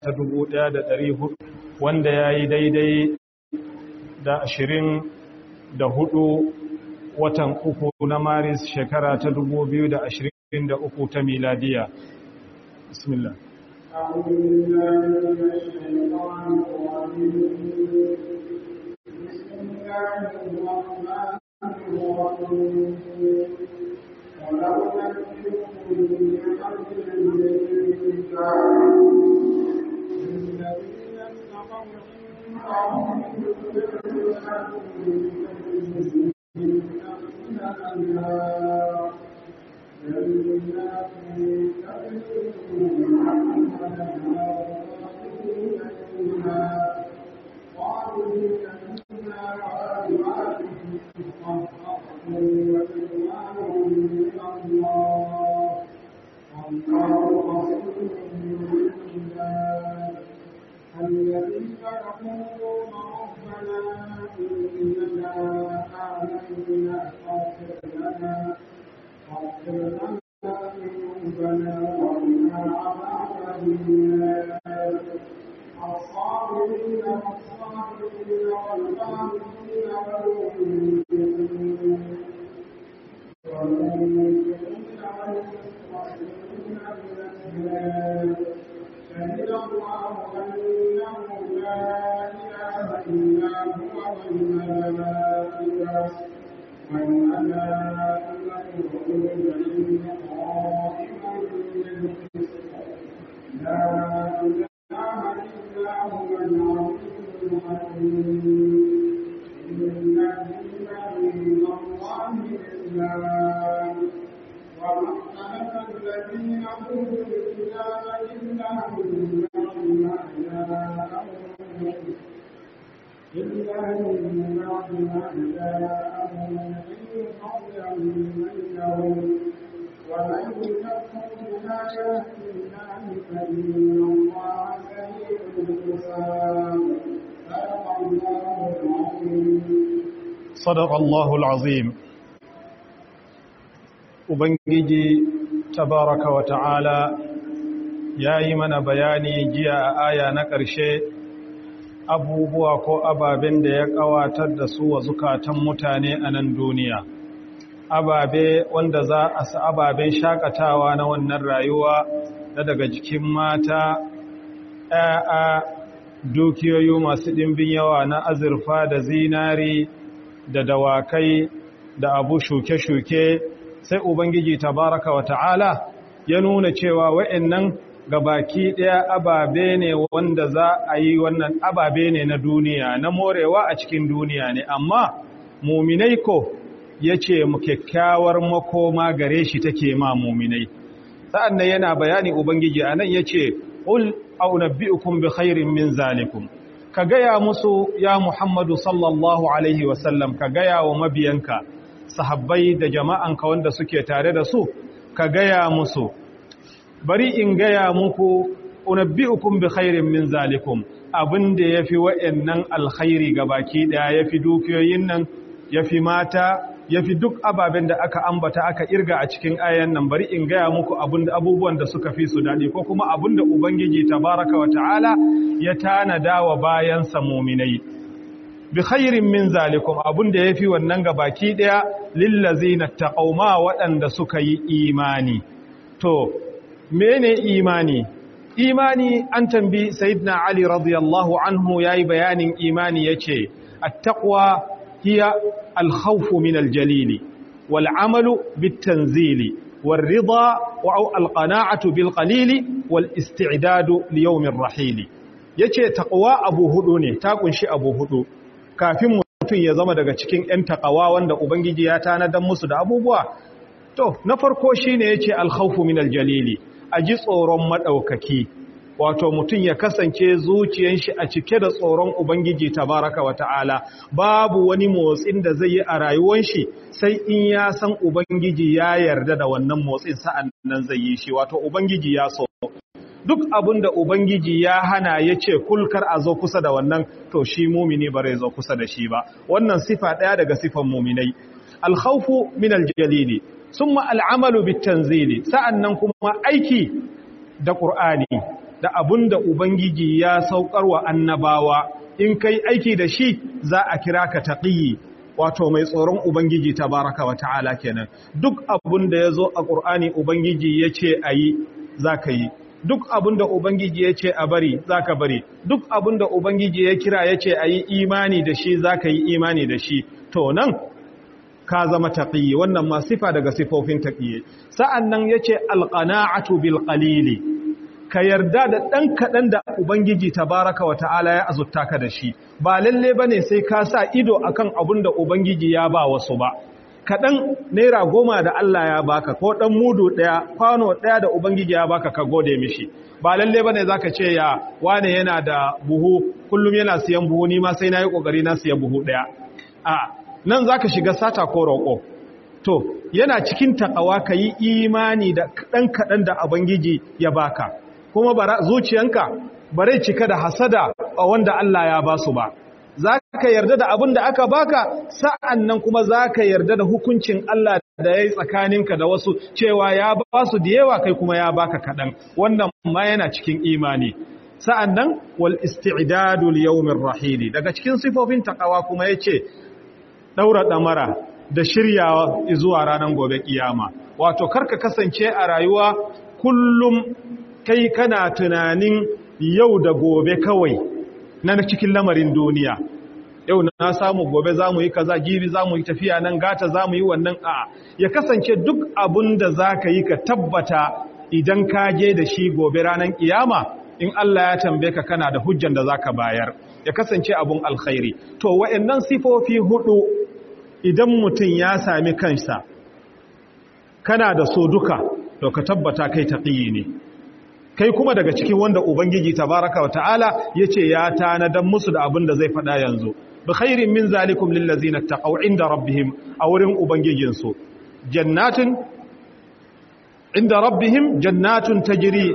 ta 1400 wanda ya yi daidai da ashirin da hudu watan uku na maris shekara ta 2023 ta miladiya bismillah أعوذ بالله من الشيطان الرجيم بسم الله الرحمن الرحيم ولو نبئكم بحبل من الذين اتقوا الذين يقولون ربنا إننا آمنا فاغفر لنا فاغفر لنا ذنوبنا وقنا عذاب النار الصابرين والصابرين والغافرين والمنفقين والمنفقين والمستغفرين بالأسباب شهد الله أنه لا إله إلا هو والملائكة والملائكة وأولو العلم قائما بالقسط لا إله إلا هو العزيز الحكيم إن الدين عند الله الإسلام وما اختلف الذين أوتوا الكتاب إلا من بعد ما جاءهم إلا من بعد ما جاءهم العلم بغيا بينهم ومن يكفر بآيات الله فإن الله سريع الحساب صدق الله العظيم صدق الله العظيم ubangiji tabaraka wa ta'ala ya yi mana bayani jiya a aya na ƙarshe abubuwa ko ababen da ya ƙawatar da su wa zukatan mutane a nan duniya ababe wanda za a sa ababen shakatawa na wannan rayuwa na daga jikin mata ‘ya'ya dukiyoyi masu ɗimbin yawa na azurfa da zinari da dawakai da abu shuke-shuke sai Ubangiji tabaraka wa ta'ala ya nuna cewa wa'yannan gabaki ɗaya ababe ne wanda za a yi wannan ababe ne na duniya na morewa a cikin duniya ne amma muminai ko ya ce mu kyakkyawar makoma gare shi take ma muminai sa'an nan yana bayani Ubangiji a nan ya ce ƙul aunabbi'ukum bi khairin min zalikum ka gaya musu ya Muhammadu sallallahu alaihi wasallam ka gaya wa mabiyanka sahabbai da jama'anka wanda suke tare da su ka gaya musu bari in gaya muku unabbi'ukum bi khairin min zalikum abinda yafi wa'annan alkhairi gabaki daya yafi dukiyoyin nan yafi mata yafi duk ababen da aka ambata aka irga a cikin ayan nan bari in gaya muku abinda abubuwan da suka fi su dadi ko kuma abinda ubangiji tabaraka wa ta'ala ya tanada wa bayan sa mu'minai bi khairin min zalikum abun da yafi wannan gabaki daya lillazina taqawma waɗanda suka yi imani to mene imani imani an tambi sayyidina ali radiyallahu anhu yayi bayanin imani yace at-taqwa hiya al-khawf min al-jalili wal amalu bit-tanzili والرضا والقناعة بالقليل والاستعداد ليوم الرحيل yace taqwa abu hudu ne ta kunshi abu hudu kafin mutum ya zama daga cikin 'yan takawa wanda Ubangiji ya tanadan musu da abubuwa? To, na farko shi ne ya ce alhaufu min aljalili, a ji tsoron maɗaukaki, wato mutum ya kasance zuciyan shi a cike da tsoron Ubangiji tabaraka wa ta'ala, babu wani motsin da zai yi a rayuwan shi sai in ya san Ubangiji ya yarda da wannan motsin sa'an nan zai yi shi, wato Ubangiji ya so. duk abin da Ubangiji ya hana ya ce kulkar a zo kusa da wannan to shi mumini ba zai zo kusa da shi ba wannan sifa ɗaya daga sifan muminai alkhawfu min aljalili summa al'amalu bitanzili sa'annan kuma aiki da qur'ani da abin da ubangiji ya saukar wa annabawa in kai aiki da shi za a kira ka taqiyi wato mai tsoron ubangiji tabaraka wa ta'ala kenan duk abin da ya zo a ƙur'ani ubangiji ya ce a yi za ka yi duk abin da ubangiji ya ce a bari za ka bari duk abin da ubangiji ya kira ya ce a yi imani da shi za ka yi imani da shi to nan ka zama taƙiyi wannan ma sifa daga sifofin taƙiyi sa'an nan ya ce alƙana'atu bil ƙalili ka yarda da ɗan kaɗan da Ubangiji tabaraka wa ta'ala ya azurta ka da shi, ba lalle ba ne sai ka sa ido a kan abin da Ubangiji ya ba wasu ba. Kaɗan naira goma da Allah ya baka ko ɗan mudu ɗaya, kwano ɗaya da Ubangiji ya baka ka gode mishi. Ba lalle ba ne za ka ce ya wane yana da buhu, kullum yana siyan buhu, ni ma sai na yi ƙoƙari na siya buhu ɗaya. A, nan za ka shiga sata ko roƙo. To, yana cikin taƙawa ka yi imani da kaɗan kaɗan da Ubangiji ya baka. kuma bara zuciyanka bare cika da hasada a wanda Allah ya ba su ba za ka yarda da abin da aka baka sa'an nan kuma za ka yarda da hukuncin Allah da ya yi tsakaninka da wasu cewa ya ba su da yawa kai kuma ya baka kaɗan wannan ma yana cikin imani sa'an nan wal isti'dadul yawmin rahili daga cikin sifofin takawa kuma ya ce ɗaura ɗamara da shiryawa zuwa ranar gobe kiyama wato karka kasance a rayuwa kullum kai kana tunanin yau da gobe kawai na cikin lamarin duniya yau na samu gobe za mu yi kaza jibi za mu yi tafiya nan gata za mu yi wannan a ya kasance duk abin da za ka yi ka tabbata idan ka je da shi gobe ranar kiyama in Allah ya tambaye ka kana da hujjan da za ka bayar ya kasance abun alkhairi to wa'annan sifofi hudu idan mutum ya sami kansa kana da so duka to ka tabbata kai taqiyi ne kai kuma daga cikin wanda ubangiji tabaraka wa ta'ala yace ya tanadan musu da abin da zai faɗa yanzu bi khairin min zalikum lil ladzina taqaw inda rabbihim a wurin ubangijin su jannatin inda rabbihim jannatun tajri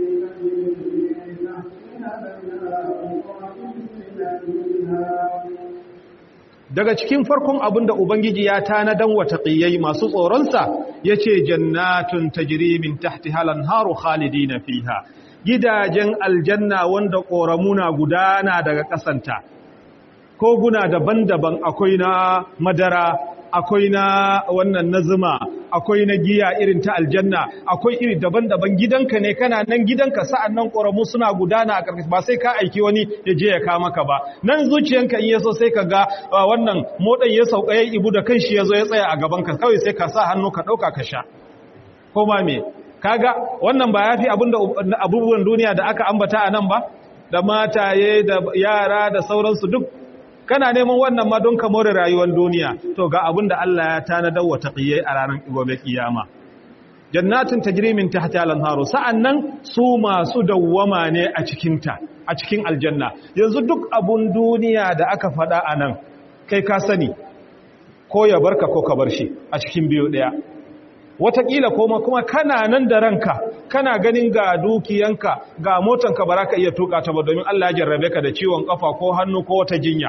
daga cikin farkon abin da ubangiji ya tanadan wa taqiyai masu tsoronsa yace jannatun tajri min tahtiha al-anharu khalidina fiha gidajen aljanna wanda koramuna gudana daga kasanta koguna daban-daban akwai na madara akwai na wannan na zuma akwai na giya irin ta aljanna akwai iri daban-daban gidanka ne kana nan gidanka sa'an nan ƙoramu suna gudana a ƙarƙashi ba sai ka aiki wani ya je ya kama ka ba nan zuciyanka in yaso sai ka ga wannan moɗan ya sauka ya ibu da kan shi ya zo ya tsaya a gabanka kawai sai ka sa hannu ka ɗauka ka sha ko ma me kaga wannan ba ya fi abubuwan duniya da aka ambata a nan ba da mataye da yara da sauransu duk kana neman wannan ma don ka more rayuwar duniya to ga abin da Allah ya tanadar wa taqiyai a ranar gobe kiyama jannatin tajri min tahtiha al-anharu sa'annan su masu dawwama ne a cikin ta a cikin aljanna yanzu duk abun duniya da aka faɗa anan kai ka sani ko ya barka ko ka bar shi a cikin biyo daya wataƙila kuma kuma kana nan da ranka kana ganin ga dukiyanka ga motanka ba za ka iya tuka ta ba domin Allah ya jarrabe ka da ciwon kafa ko hannu ko wata jinya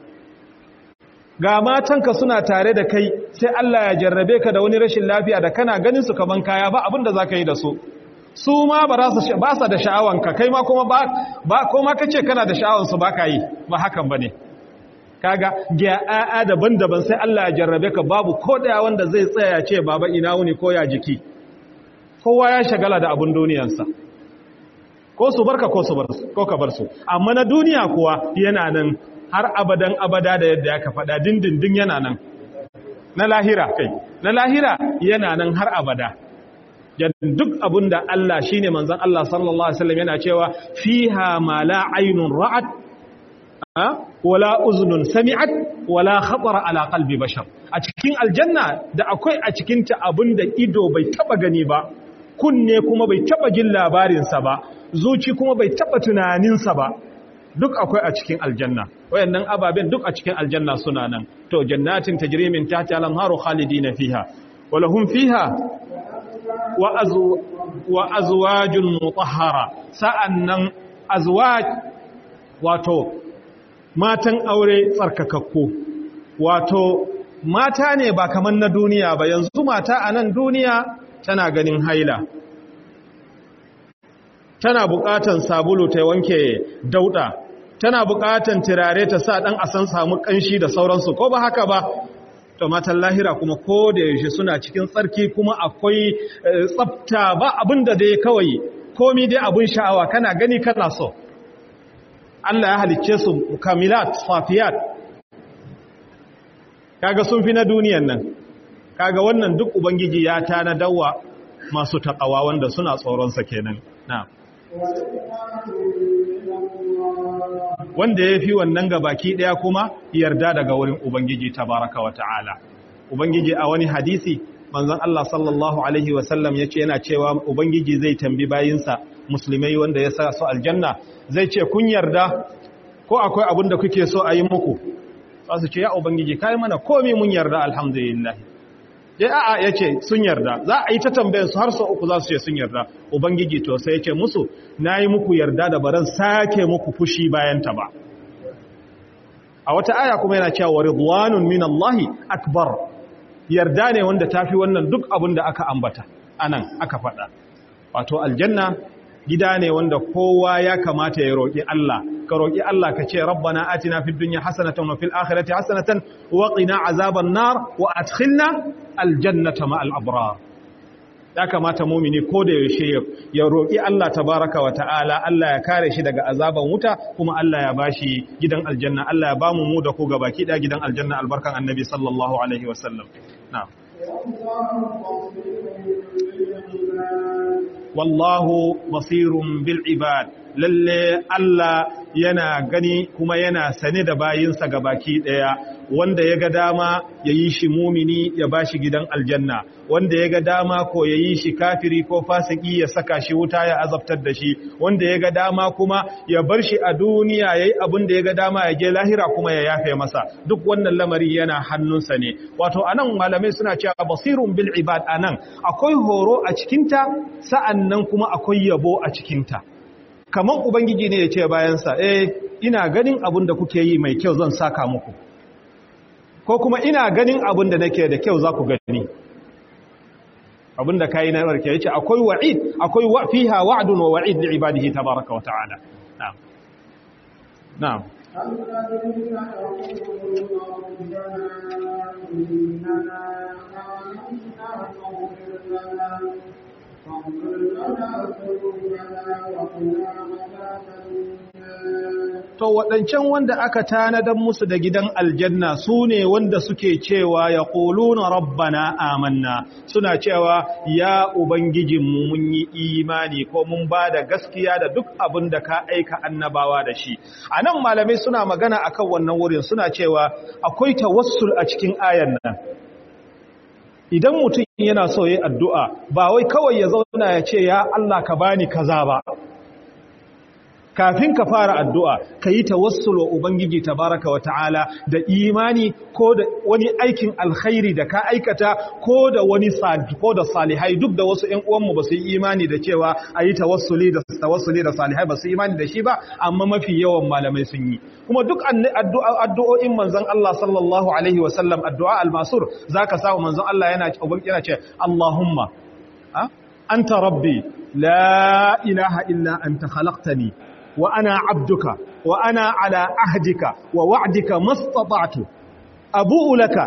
ga matanka suna tare da kai sai Allah ya jarrabe ka da wani rashin lafiya da kana ganin su kaman kaya ba abin da za ka yi da su su ma ba sa da sha'awanka kai ma kuma ba ko ma kace kana da sha'awansu ba ka yi ba hakan ba ne kaga ga daban-daban sai Allah ya jarrabe ka babu ko daya wanda zai tsaya ce baba ina wuni ko ya jiki kowa ya shagala da abun duniyansa ko su barka ko su bar ko ka bar su amma na duniya kuwa yana nan har abadan abada da yadda ya faɗa dindindin yana nan na lahira kai na lahira yana nan har abada duk abunda Allah shine manzon Allah sallallahu alaihi wasallam yana cewa fiha ma la aynun ra'at wala uznun sami'at wala khatara ala qalbi bashar a cikin aljanna da akwai a cikin ta abinda ido bai taba gani ba kunne kuma bai taba jin labarin sa ba zuci kuma bai taba tunanin sa ba duk akwai a cikin aljanna wayannan ababen duk a cikin aljanna suna nan to jannatin tajri min tahtiha al-anharu khalidina fiha wa lahum fiha wa azwa wa azwajun mutahhara sa'annan azwaj wato matan aure tsarkakakku wato mata ne ba kamar na duniya ba yanzu mata a nan duniya tana ganin haila tana buƙatan sabulu ta wanke dauɗa tana buƙatan turare ta sa ɗan asan samu ƙanshi da sauransu ko ba haka ba to matan lahira kuma ko da yaushe suna cikin tsarki kuma akwai tsafta ba abin da dai kawai komi dai abin sha'awa kana gani kana so Allah ya halicce su kamilat safiyat kaga sun fi na duniyan nan kaga wannan duk ubangiji ya tana dawa masu takawa wanda suna tsoronsa kenan na wanda ya fi wannan gabaki daya kuma yarda daga wurin ubangiji tabaraka wa ta'ala ubangiji a wani hadisi manzon Allah sallallahu alaihi wasallam yace yana cewa ubangiji zai tambi bayinsa musulmai wanda ya sa su aljanna zai ce kun yarda ko akwai abin da kuke so a yi muku za su ce ya ubangiji kai mana komai mun yarda alhamdulillah dai a'a yace sun yarda za a yi ta tambayar su har sau uku za su ce sun yarda ubangiji to sai yace musu nayi muku yarda da baran sake muku fushi bayan ta ba a wata aya kuma yana cewa ridwanun minallahi akbar yarda ne wanda tafi wannan duk abin da aka ambata anan aka faɗa wato aljanna gida ne wanda kowa ya kamata ya roƙi Allah ka roƙi Allah ka ce rabbana atina fid dunya hasanatan wa fil akhirati hasanatan wa qina azaban nar wa adkhilna aljannata ma'al abrar ya kamata mumini ko da yaushe ya roƙi Allah tabaraka wa ta'ala Allah ya kare shi daga azaban wuta kuma Allah ya bashi gidan aljanna Allah ya bamu mu da ku gabaki da gidan aljanna albarkan annabi sallallahu alaihi wasallam na'am wallahu basirun bil ibad lalle Allah yana gani kuma yana sane da bayinsa baki daya wanda ya ga dama ya yi shi mumini ya ba shi gidan aljanna wanda ya ga dama ko ya yi shi kafiri ko fasiki ya saka shi wuta ya azabtar da shi wanda ya ga dama kuma ya bar shi a duniya ya yi abin da ya ga dama ya ge lahira kuma ya yafe masa duk wannan lamari yana hannunsa ne wato anan malamai suna cewa basirun bil ibad anan akwai horo a cikinta sa'annan kuma akwai yabo a cikinta kamar ubangiji ne ya ce bayansa eh ina ganin abin da kuke yi mai kyau zan saka muku ko kuma ina ganin abin da nake da kyau za ku gani abin da kayi na barke yace akwai wa'id akwai wa fiha wa'dun wa wa'id li ibadihi tabaaraka wa ta'ala na'am na'am الذين يقولون ربنا إننا آمنا فاغفر لنا فاغفر لنا ذنوبنا وقنا عذاب النار to waɗancan wanda aka tanadar musu da gidan aljanna su ne wanda suke cewa ya ƙuluna rabbana amanna suna cewa ya ubangijinmu mun yi imani ko mun ba da gaskiya da duk abin da ka aika annabawa da shi a nan malamai suna magana akan wannan wurin suna cewa akwai tawassul a cikin ayan nan idan mutum yana so yi addu'a ba wai kawai ya zauna ya ce ya Allah ka bani kaza ba kafin ka fara addu'a ka yi tawassul wa Ubangiji tabaraka wa ta'ala da imani ko da wani aikin alkhairi da ka aikata ko da wani ko da salihai duk da wasu ‘yan uwanmu ba su yi imani da cewa a yi tawassuli da tawassuli da salihai ba su yi imani da shi ba amma mafi yawan malamai sun yi kuma duk addu'o'in manzon Allah sallallahu alaihi wasallam addu'a al-masur za ka samu manzon Allah yana yana ce Allahumma anta rabbi la ilaha illa anta khalaqtani وأنا عبدك وأنا على عهدك ووعدك ما استطعت أبوء لك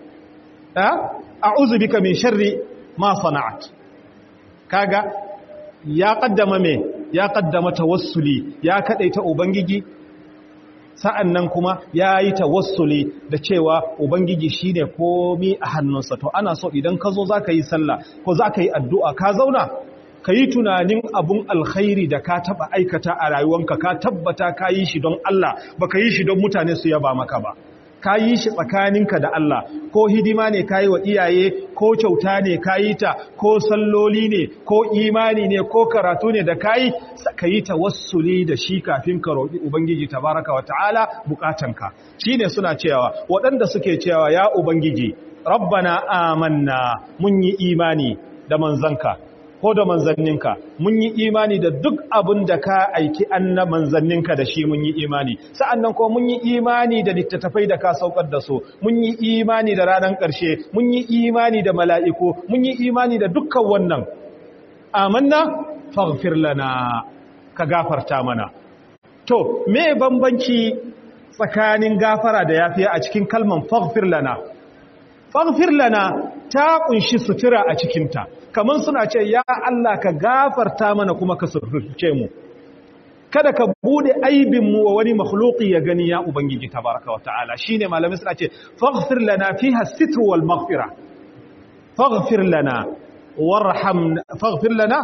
أعوذ بك من شر ما صنعت كاغا يا قدم مي يا قدم توسلي يا كدايتا ubangiji sa'annan kuma yayi tawassuli da cewa ubangiji shine komai a hannunsa to ana so idan ka zo zaka yi sallah ko zaka yi addu'a ka zauna ka yi tunanin abun alkhairi da ka taba aikata a rayuwanka ka tabbata ka yi shi don Allah ba ka yi shi don mutane su yaba maka ba ka yi shi tsakaninka da Allah ko hidima ne ka yi wa iyaye ko kyauta ne ka yi ta ko salloli ne ko imani ne ko karatu ne da ka yi ka yi tawassuli da shi kafin ka roƙi ubangiji tabaraka wa ta'ala bukatanka shine suna cewa waɗanda suke cewa ya ubangiji rabbana amanna mun yi imani da manzanka ko da manzanninka mun yi imani da duk abin da ka aiki anna manzanninka da shi mun yi imani sa'annan ko mun yi imani da littattafai da ka saukar da su mun yi imani da ranar ƙarshe mun yi imani da mala'iku mun yi imani da dukkan wannan amanna faghfir lana ka gafarta mana to me bambanci tsakanin gafara da yafiya a cikin kalman faghfir lana faghfir lana ta kunshi sutura a cikinta kaman suna ce ya Allah ka gafarta mana kuma ka suturce mu kada ka bude aibin mu wa wani makhluqi ya gani ya ubangiji tabaraka wa ta'ala shine malamin suna ce faghfir lana fiha sitru wal maghfira faghfir lana warham faghfir lana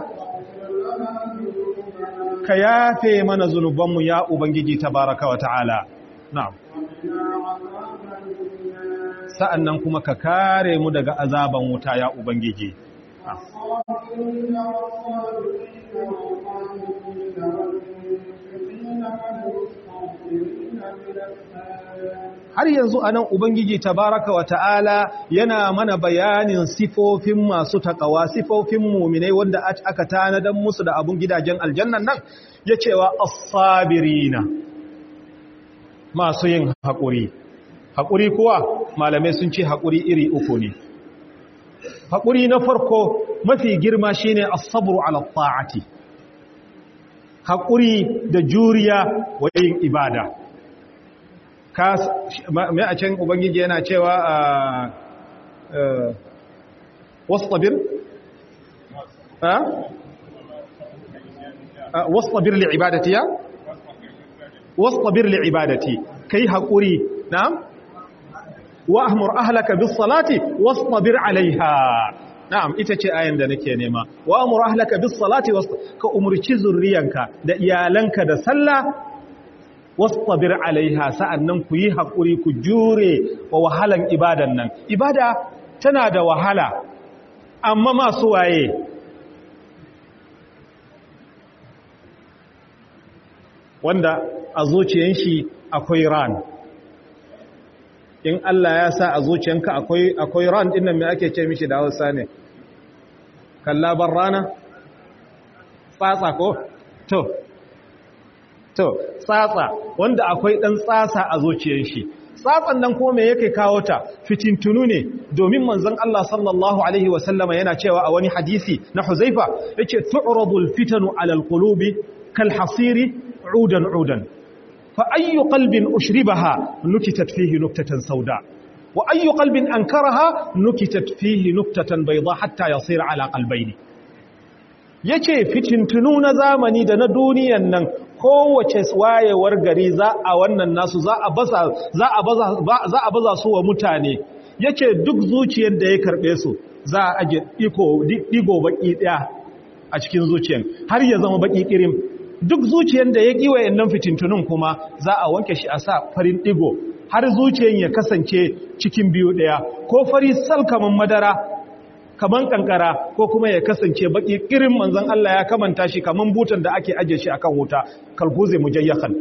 ka yafe mana zunubanmu ya ubangiji tabaraka wa ta'ala na'am sa'annan kuma ka kare mu daga azaban wuta ya ubangiji har yanzu a nan Ubangiji tabaraka wa ta'ala yana mana bayanin sifofin masu takawa sifofin muminai wanda aka tanadan musu da abun gidajen aljannan nan ya cewa asabirina masu yin haƙuri haƙuri kuwa malamai sun ce haƙuri iri uku ne haƙuri na farko mafi girma shine asabru ala ta'ati haƙuri da juriya wa yin ibada mai a can ubangiji yana cewa a wasabir wasabir li ibadati ya wasabir li ibadati kai haƙuri na'am wa ahmur ahlaka bis salati wasabir alaiha na'am ita ce ayan da nake nema wa amur ahlaka bis salati ka umurci zurriyanka da iyalanka da sallah wastabir alaiha sa'annan ku yi hakuri ku jure wa wahalan ibadan nan ibada tana da wahala amma masu waye wanda a zuciyan shi akwai ran in Allah ya sa a zuciyanka akwai akwai ran din nan me ake ce mishi da Hausa ne kallaban rana tsatsa ko to to tsatsa wanda akwai dan tsatsa a zuciyar shi tsatsan nan ko me yake kawo ta fitintunu ne domin manzon Allah sallallahu alaihi wasallama yana cewa a wani hadisi na Huzaifa yace tu'radul fitanu alal qulubi kal hasiri udan udan fa ayyu qalbin ushribaha nukitat fihi nuktatan sauda wa ayyu qalbin ankaraha nukitat fihi nuktatan bayda hatta yasira ala qalbayni yace fitintunu na zamani da na duniyan nan kowace wayewar gari za a wannan nasu za a baza za a baza za a baza su wa mutane yace duk zuciyar da ya karbe su za a aje iko digo baki daya a cikin zuciyar har ya zama baki kirim duk zuciyar da ya kiwa yannan fitintunun kuma za a wanke shi a sa farin digo har zuciyar ya kasance cikin biyu daya ko fari sal kaman madara kaman kankara ko kuma ya kasance baki kirin manzon Allah ya kamanta shi kaman butan da ake aje shi akan wuta kalkuze mujayyakan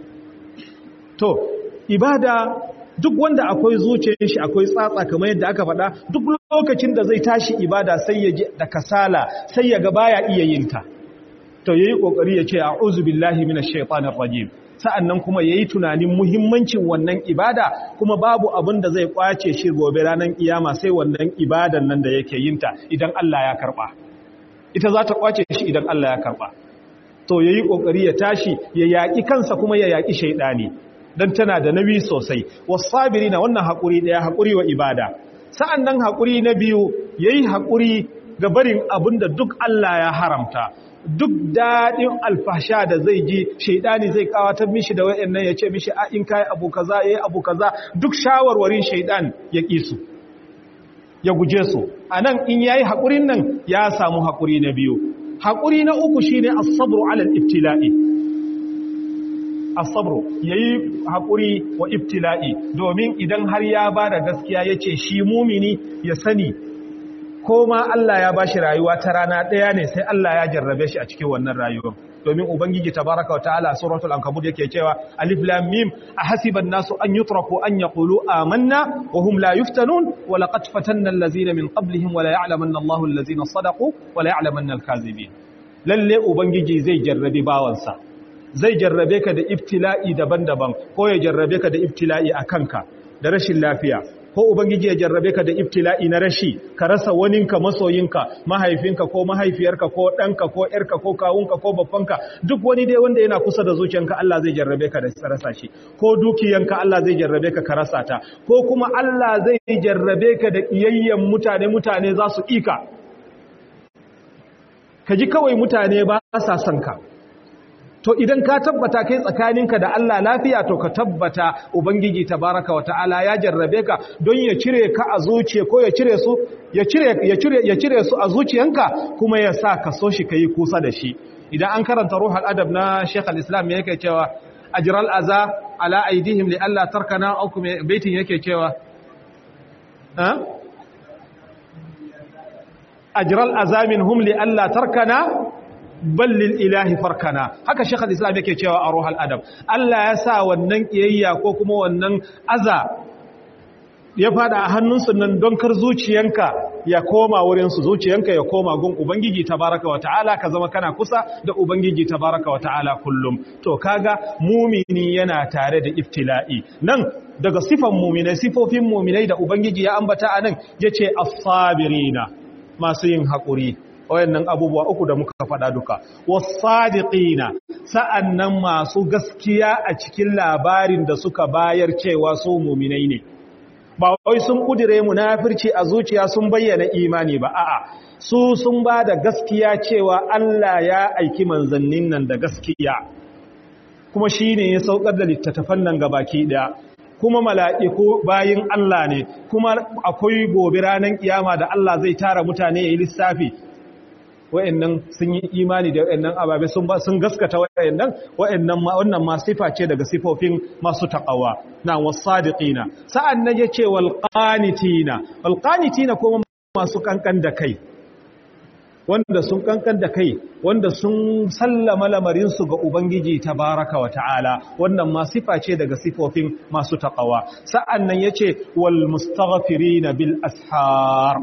to ibada duk wanda akwai zuciyar shi akwai tsatsa kamar yadda aka faɗa duk lokacin da zai tashi ibada sai ya ji da kasala sai ya ga baya iya yin ta to yayi kokari ya ce a'udhu billahi minash shaitanir rajim sa'annan kuma yayi tunanin muhimmancin wannan ibada kuma babu abin da zai kwace shi gobe ranar kiyama sai wannan ibadan nan da yake yin ta idan Allah ya karba ita za ta kwace shi idan Allah ya karba to yayi kokari ya tashi ya yaki kansa kuma ya yaki shaydani dan tana da nabi sosai wasabirina wannan hakuri daya hakuri wa ibada sa'annan hakuri na biyu yayi hakuri ga barin abinda duk Allah ya haramta duk daɗin alfasha da zai ji shaidani zai kawatar mishi da wayannan ya ce mishi a in kai abu kaza yayi abu kaza duk shawarwarin shaidan ya ƙi su ya guje su anan in yayi haƙurin nan ya samu haƙuri na biyu haƙuri na uku shine as-sabru 'ala al-ibtila'i as-sabru yayi haƙuri wa ibtila'i domin idan har ya bada gaskiya yace shi mumini ya sani ko ma Allah ya bashi rayuwa ta rana ɗaya ne sai Allah ya jarrabe shi a cikin wannan rayuwar domin ubangiji tabaraka wa ta'ala suratul ankabut yake cewa alif lam mim ahasiban nasu an yutraku an yaqulu amanna wa hum la yuftanun wa laqad fatanna allazina min qablihim wa la ya'lamanna Allahu allazina sadaqu wa la ya'lamanna al-kazibin lalle ubangiji zai jarrabe bawansa zai jarrabe ka da ibtila'i daban-daban ko ya jarrabe ka da ibtila'i a kanka da rashin lafiya ko ubangiji ya jarrabe ka da ibtila'i na rashi ka rasa waninka masoyinka mahaifinka ko mahaifiyarka ko ɗanka ko ƴarka ko kawunka ko babbanka duk wani dai wanda yana kusa da zuciyanka Allah zai jarrabe ka da rasa shi ko dukiyanka Allah zai jarrabe ka ka rasa ta ko kuma Allah zai jarrabe ka da iyayyen mutane mutane za su ika ka ji kawai mutane ba sa son ka to idan ka tabbata kai tsakaninka da Allah lafiya to ka tabbata ubangiji tabaraka wa ta'ala ya jarrabe ka don ya cire ka a zuciya ko ya cire su ya cire ya cire ya cire su a zuciyanka kuma ya sa ka so shi kai kusa da shi idan an karanta ruhul adab na Sheikh al-Islam yake cewa ajral aza ala aidihim li alla tarkana au kuma baitin yake cewa ha ajral azamin hum li alla tarkana ballil ilahi farkana haka shekul islam yake cewa a ruhal adam Allah ya sa wannan kiyayya ko kuma wannan aza ya fada a hannunsu nan don kar zuciyanka ya koma wurinsu zuciyanka ya koma gun ubangiji tabaraka wa ta'ala ka zama kana kusa da ubangiji tabaraka wa ta'ala kullum to kaga mumini yana tare da iftila'i nan daga sifan muminai sifofin muminai da ubangiji ya ambata anan yace as-sabirina masu yin haƙuri wayannan abubuwa uku da muka faɗa duka wasadiqina sa'annan masu gaskiya a cikin labarin da suka bayar cewa su mu'minai ne ba wai sun kudire munafirci a zuciya sun bayyana imani ba a'a su sun ba da gaskiya cewa Allah ya aiki manzannin nan da gaskiya kuma shine ya saukar da littattafan nan gabaki daya kuma mala'iku bayin Allah ne kuma akwai gobe ranar kiyama da Allah zai tara mutane ya yi lissafi wa'annan sun yi imani da wa'annan ababe sun ba sun gaskata wa'annan wa'annan ma wannan ma sifa ce daga sifofin masu taqawa na wasadiqina sa'an nan yace wal qanitina wal qanitina kuma masu kankan da kai wanda sun kankan da kai wanda sun sallama lamarin su ga ubangiji tabaraka wa ta'ala wannan ma sifa ce daga sifofin masu taqawa sa'an nan yace wal mustaghfirina bil ashar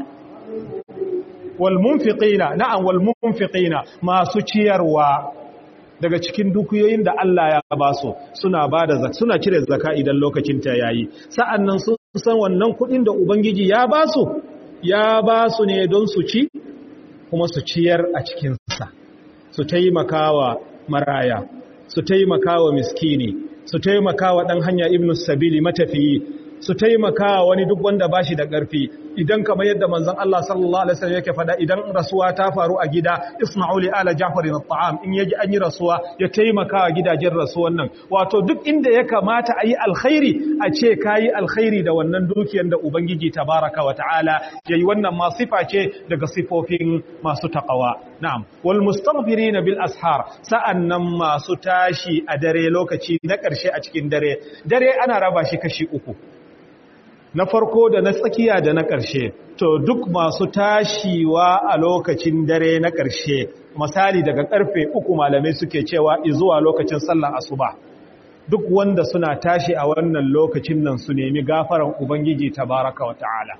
walmunfiqina na'am walmunfiqina masu ciyarwa daga cikin dukiyoyin da Allah ya ba su suna bada zakka suna cire zakka idan lokacin ta yayi sa'annan sun san wannan kudin da ubangiji ya ba su ya ba su ne don su ci kuma su ciyar a cikin sa su taimakawa maraya su taimakawa miskini su taimakawa dan hanya ibnu sabili matafiyi su taimaka wani duk wanda ba shi da ƙarfi idan kamar yadda manzon Allah sallallahu alaihi wasallam yake fada idan rasuwa ta faru a gida isma'u li ala ja'far at'am in yaji an yi rasuwa ya taimaka wa gidajen rasuwan nan wato duk inda ya kamata a yi alkhairi a ce kayi alkhairi da wannan dukiyar da ubangiji tabaraka wa ta'ala yayi wannan ma sifa ce daga sifofin masu taqwa na'am wal mustaghfirina bil ashar sa'annan masu tashi a dare lokaci na ƙarshe a cikin dare dare ana raba shi kashi uku na farko da na tsakiya da na ƙarshe to duk masu tashiwa a lokacin dare na ƙarshe misali daga ƙarfe uku malamai suke cewa zuwa lokacin sallar asuba duk wanda suna tashi a wannan lokacin nan su nemi gafaran ubangiji tabaraka wa ta'ala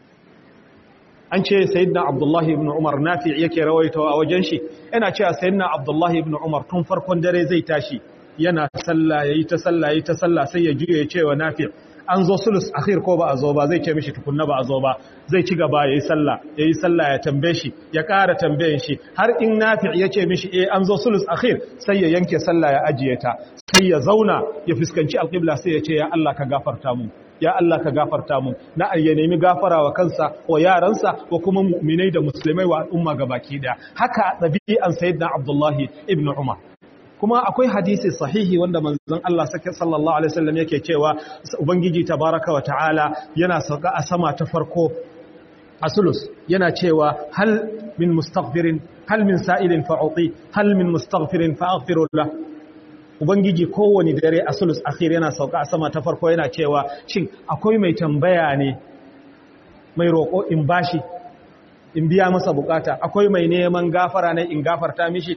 an ce sayyidina abdullahi ibn umar nafi yake rawaito a wajen shi yana cewa sayyidina abdullahi ibn umar tun farkon dare zai tashi yana sallah yayi ta sallah yayi ta sallah sai ya juye cewa nafi an zo sulus akhir ko ba a zo ba zai ce mishi tukunna ba a zo ba zai ci gaba yayi sallah yayi sallah ya tambaye shi ya ƙara tambayen shi har in nafi' ya ce mishi eh an zo sulus akhir sai ya yanke sallah ya ajiye ta sai ya zauna ya fuskanci alqibla sai ya ce ya Allah ka gafarta mu ya Allah ka gafarta mu na ya nemi gafara wa kansa wa yaransa wa kuma mu'minai da musulmai wa al'umma gabaki daya haka dabi'an sayyidina Abdullahi ibn Umar kuma akwai hadisi sahihi wanda manzon Allah sallallahu alaihi wasallam yake cewa ubangiji tabaraka wa ta'ala yana sauka a sama ta farko asulus yana cewa hal min mustaghfirin hal min sa'ilin fa'uti hal min mustaghfirin fa'aghfiru lah ubangiji kowani dare asulus akhir yana sauka a sama ta farko yana cewa shin akwai mai tambaya ne mai roƙo in bashi in biya masa bukata akwai mai neman gafara ne in gafarta mishi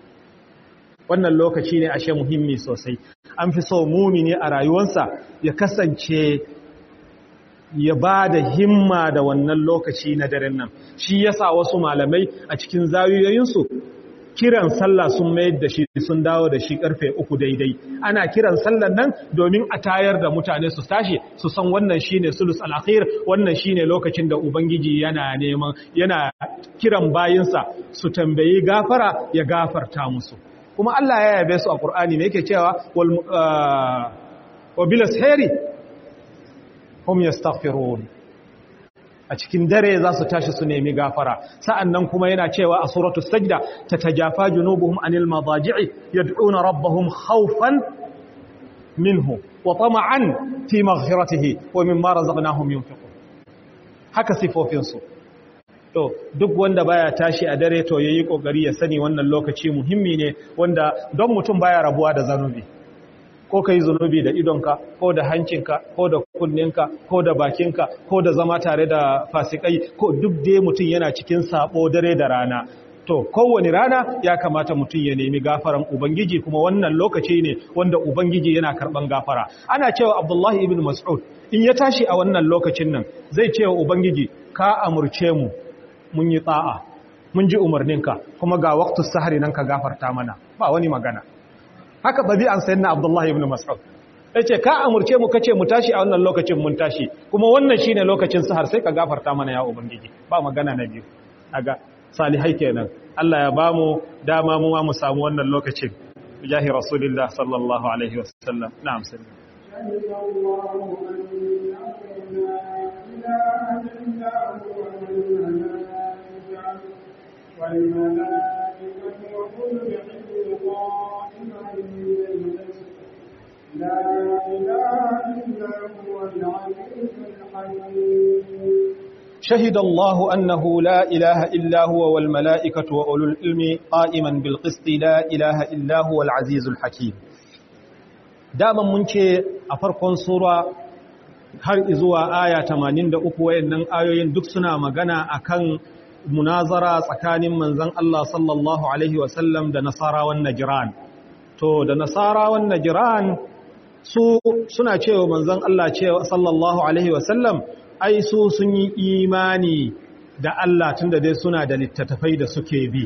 wannan lokaci ne ashe muhimmi sosai an fi so mumini a rayuwarsa ya kasance ya ba da himma da wannan lokaci na daren nan shi yasa wasu malamai a cikin zawiyoyinsu kiran sallah sun mayar da shi sun dawo da shi karfe uku daidai ana kiran sallan nan domin a tayar da mutane su tashi su san wannan shine sulus al-akhir wannan shine lokacin da ubangiji yana neman yana kiran bayinsa su tambayi gafara ya gafarta musu kuma Allah ya yabe su a Qur'ani me yake cewa wal wa bilas heri hum yastaghfirun a cikin dare za su tashi su nemi gafara sa'annan kuma yana cewa a suratul sajda tatajafa junubuhum anil madaji'i yad'una rabbahum khawfan minhu wa tama'an fi maghfiratihi wa mimma razaqnahum yunfiqun haka sifofin su to duk wanda baya tashi a dare to yayi kokari ya sani wannan lokaci muhimmi ne wanda don mutum baya rabuwa da zanubi ko ka yi zunubi da idonka ko da hancinka ko da kunninka ko da bakinka ko da zama tare da fasikai ko duk dai mutum yana cikin sabo dare da rana to kowane rana ya kamata mutum ya nemi gafaran ubangiji kuma wannan lokaci ne wanda ubangiji yana karban gafara ana cewa abdullahi ibn mas'ud in ya tashi a wannan lokacin nan zai cewa ubangiji ka amurce mu mun yi tsa'a mun ji umarninka kuma ga waqtus sahari nan ka gafarta mana ba wani magana haka ɗabi'an sayin na abdullahi ibn mas'ud ya ce ka amurce mu kace mu tashi a wannan lokacin mun tashi kuma wannan shine lokacin sahar sai ka gafarta mana ya ubangiji ba magana na biyu aga salihai kenan Allah ya bamu dama mu ma mu samu wannan lokacin jahi rasulillah sallallahu alaihi wasallam na'am sallallahu والملائكة وكل العلم قائما لا إله إلا هو العزيز الحكيم شهد الله أنه لا إله إلا هو والملائكة وأولو العلم قائما بالقسط لا إله إلا هو العزيز الحكيم دائما منك أفرق سورة har izuwa aya 83 wayannan ayoyin duk suna magana akan munazara tsakanin manzon Allah sallallahu alaihi wasallam da nasarawan najran to da nasarawan najran su suna cewa manzon Allah cewa sallallahu alaihi wasallam ai su sun yi imani da Allah tunda dai suna da littattafai da suke bi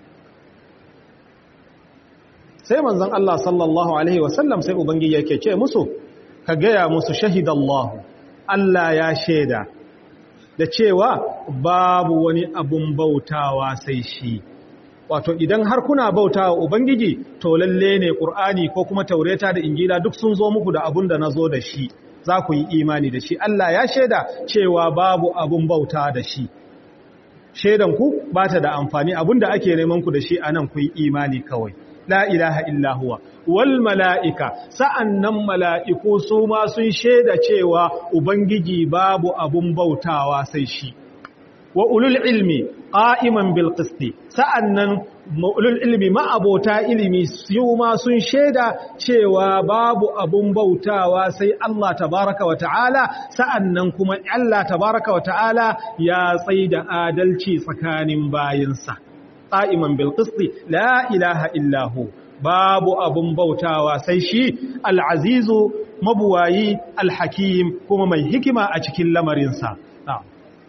sai manzon Allah sallallahu alaihi wasallam sai ubangiji yake ce musu ka gaya musu shahidallahu Allah ya shaida da cewa babu wani abun bautawa sai shi wato idan har kuna bautawa ubangiji to lalle ne qur'ani ko kuma taureta da injila duk sun zo muku da abun da nazo da shi za ku yi imani da shi Allah ya shaida cewa babu abun bauta da shi shaidan ku ba ta da amfani abun da ake neman ku da shi anan ku yi imani kawai la ilaha illa huwa wal mala'ika sa'annan mala'iku su ma sun shaida cewa ubangiji babu abun bautawa sai shi wa ulul ilmi qa'iman bil qisti sa'annan ulul ilmi ma'abota ilimi su ma sun shaida cewa babu abun bautawa sai Allah tabaraka wa ta'ala sa'annan kuma Allah tabaraka wa ta'ala ya tsaida adalci tsakanin bayinsa qa'iman bil qisti la ilaha illa hu babu abun bautawa sai shi al-azizu mabuwayi al-hakim kuma mai hikima a cikin lamarinsa na'am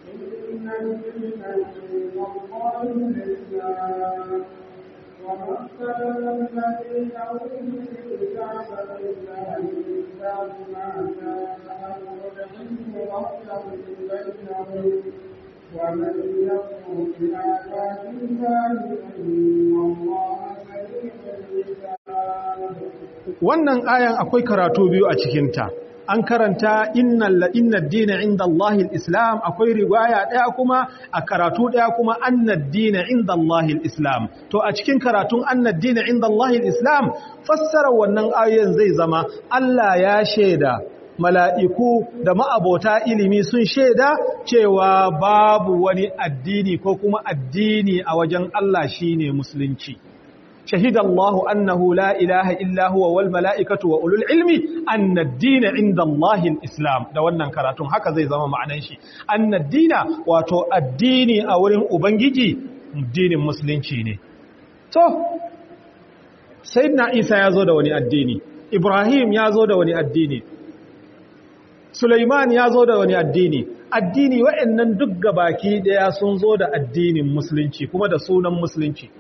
ومن يكفر بآيات الله فإن الله سريع الحساب wannan ayan akwai karatu biyu a cikinta an karanta innal innad dina inda Allahil islam akwai riwaya daya kuma a karatu daya kuma annad dina inda Allahil islam to a cikin karatun annad dina inda Allahil islam fassara wannan ayoyin zai zama Allah ya shaida mala'iku da ma'abota ilimi sun shaida cewa babu wani addini ko kuma addini a wajen Allah shine musulunci شهد الله أنه لا إله إلا هو والملائكة وأولو العلم أن الدين عند الله الإسلام da wannan karatun haka zai zama ma'anan shi anna dina wato addini a wurin ubangiji dinin musulunci ne to sayyidina Isa ya zo da wani addini Ibrahim ya zo da wani addini Sulaiman ya zo da wani addini addini wa'annan duk gabaki daya sun zo da addinin musulunci kuma da sunan musulunci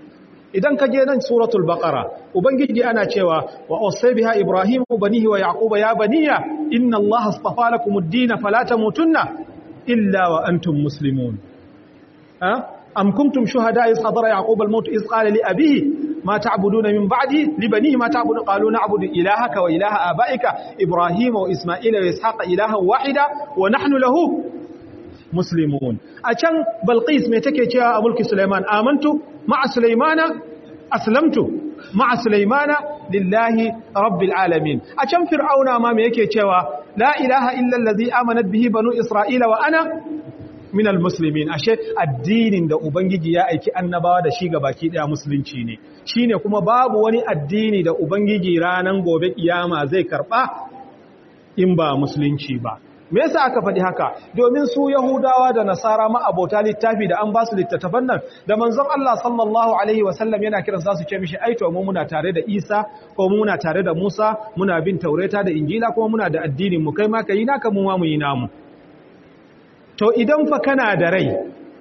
idan ka je nan suratul baqara ubangiji ana cewa wa usaybiha ibrahim banihi wa yaquba ya baniya inna allaha astafa lakumud-din fala tamutunna illa wa antum muslimun ha am kuntum shuhada iz hadara yaqub al-maut iz qala li abihi ma ta'buduna min ba'di li banihi ma ta'budu qalu na'budu ilahaka wa ilaha abaika ibrahim wa isma'ila wa ishaqa ilahan wahida wa nahnu lahu muslimun a can balqis me take cewa a mulki sulaiman amantu ma'a sulaimana aslamtu ma'a sulaimana lillahi rabbil alamin a can fir'auna ma me yake cewa la ilaha illa allazi amanat bihi banu isra'ila wa ana minal muslimin ashe addinin da ubangiji ya aiki annabawa da shi ga baki daya musulunci ne shine kuma babu wani addini da ubangiji ranan gobe kiyama zai karba in ba musulunci ba me yasa aka faɗi haka domin su yahudawa da nasara ma abota littafi da an ba su littattafan nan da manzon Allah sallallahu alaihi wasallam yana kiran su ce mishi ai to mu muna tare da Isa ko mu muna tare da Musa muna bin Taurata da Injila kuma muna da addinin mu kai ma kai naka mu ma mu yi namu to idan fa kana da rai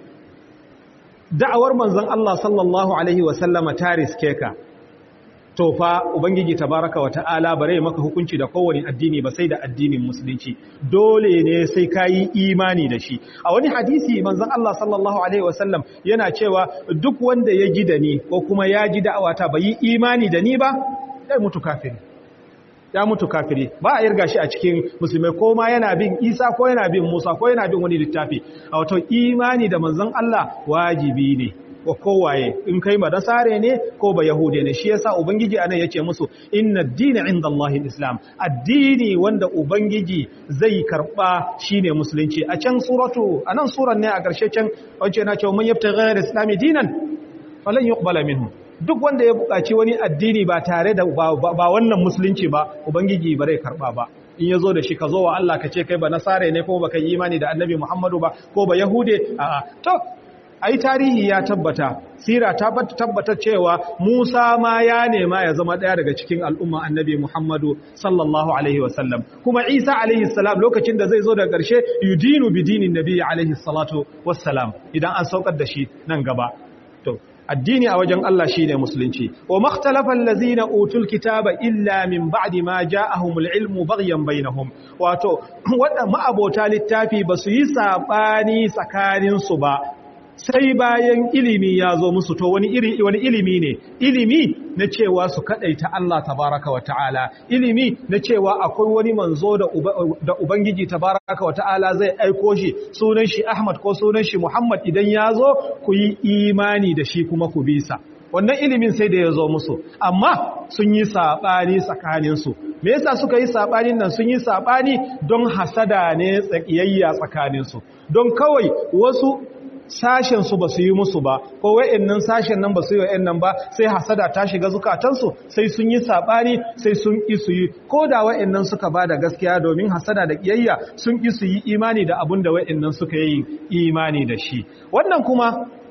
da'awar manzon Allah sallallahu alaihi wasallama ta riske ka to fa ubangiji tabaraka wa ta'ala bare maka hukunci da kowane addini ba sai da addinin musulunci dole ne sai kayi imani da shi a wani hadisi manzon Allah sallallahu alaihi wasallam yana cewa duk wanda ya ji da ni ko kuma ya ji da'awata bai yi imani da ni ba sai mutu kafiri ya mutu kafiri ba a yarga shi a cikin musulmai ko ma yana bin isa ko yana bin musa ko yana bin wani littafi a wato imani da manzon Allah wajibi ne wa kowaye in kai ba nasare ne ko ba yahude ne shi yasa ubangiji anan yace musu inna ad-dina inda Allahil islam addini wanda ubangiji zai karba shine musulunci a can suratu anan suran ne a karshe can wace na cewa man yabta ghayra islami dinan falan yuqbala minhu duk wanda ya buƙaci wani addini ba tare da ba wannan musulunci ba ubangiji ba zai karba ba in yazo da shi ka zo wa Allah ka ce kai ba nasare ne ko baka yi imani da annabi Muhammadu ba ko ba yahude a'a to ai tarihi ya tabbata sira ta tabbata cewa Musa ma ya nema ya zama daya daga cikin al'umma annabi Muhammadu sallallahu alaihi wasallam kuma Isa alaihi salam lokacin da zai zo daga ƙarshe yudinu bidinin nabi alaihi salatu wassalam idan an saukar da shi nan gaba to addini a wajen Allah shine musulunci wa makhtalafa allazina utul kitaba illa min ba'di ma ja'ahumul ilmu baghyan bainahum wato wadda ma'abota littafi basu yi sabani tsakanin su ba sai bayan ilimi ya zo musu to wani iri wani ilimi ne ilimi na cewa su kadaita Allah tabaraka wa ta'ala ilimi na cewa akwai wani manzo da da ubangiji tabaraka wa ta'ala zai aiko shi sunan shi Ahmad ko sunan shi Muhammad idan ya zo ku yi imani da shi kuma ku bisa wannan ilimin sai da ya zo musu amma sun yi saɓani tsakaninsu me yasa suka yi saɓanin nan sun yi saɓani don hasada ne tsakiyayya tsakaninsu don kawai wasu sashen su ba su yi musu ba ko wa'annan sashen nan ba su yi wa'annan ba sai hasada ta shiga zukatansu sai sun yi sabani sai sun ki su yi ko da wa'annan suka ba da gaskiya domin hasada da kiyayya sun ki su yi imani da abin da wa'annan suka yi imani da shi wannan kuma